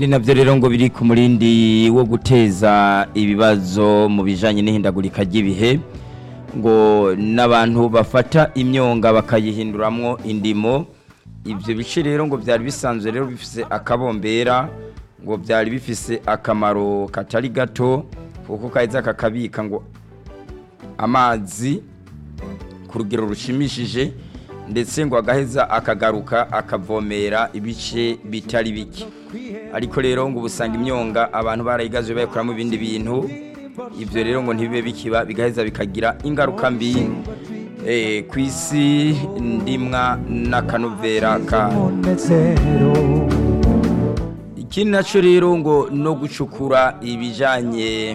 ni nabyo rero ngo biri ku murindi wo guteza ibibazo mu bijyanye n'ihindagurika ry'ibihe ngo n'abantu bafata imyonga bakayihinduramwo indimo ibyo bice rero ngo byari bisanzwe rero bifise akabombera ngo byari bifise akamaro katari gato kuko kaheza kakabika ngo amazi ku rugero rushimishije ndetse ngo agaheza akagaruka akavomera ibice bitari bike ariko rero ngo ubusanga imyonga abantu barayigaze bayikoramo ibindi bintu ibyo rero ngo ntibibe bikiba bigaheza bikagira ingaruka mbi ku isi ndimwa n'akanovera ka ikindi nacyo rero ngo no gucukura ibijyanye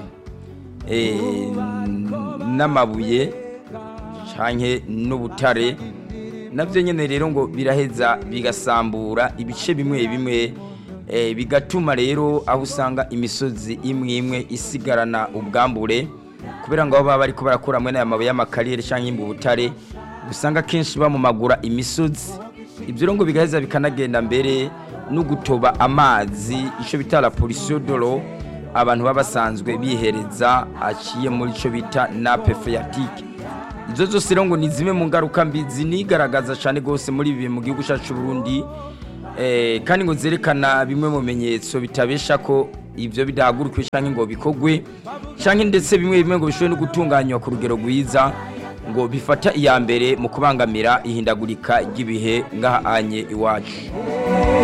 n'amabuye cyane n'ubutare nabyo nyine rero ngo biraheza bigasambura ibice bimwe bimwe bigatuma rero aho usanga imisozi imwe imwe isigarana ubwambure kubera ngo baba bari barakura muri aya mabuye y'amakarere cyangwa imbubutare usanga akenshi bamumagura imisozi ibyo rero ngo bigaheza bikanagenda mbere no gutoba amazi icyo bita la polisiyo doro abantu baba basanzwe bihereza aciye muri icyo bita nape feyatike ibyo zose rero ngo ni zimwe mu ngaruka mbi zinigaragaza cyane rwose muri ibi mu gihugu cyacu Burundi kandi ngo zerekana bimwe mu bimenyetso bitabesha ko ibyo bidahagurukiwe cyangwa ngo bikogwe cyangwa ndetse bimwe bimwe ngo bishobore no gutunganywa ku rugero rwiza ngo bifata iya mbere mu kubangamira ihindagurika ry'ibihe ngaha anye iwacu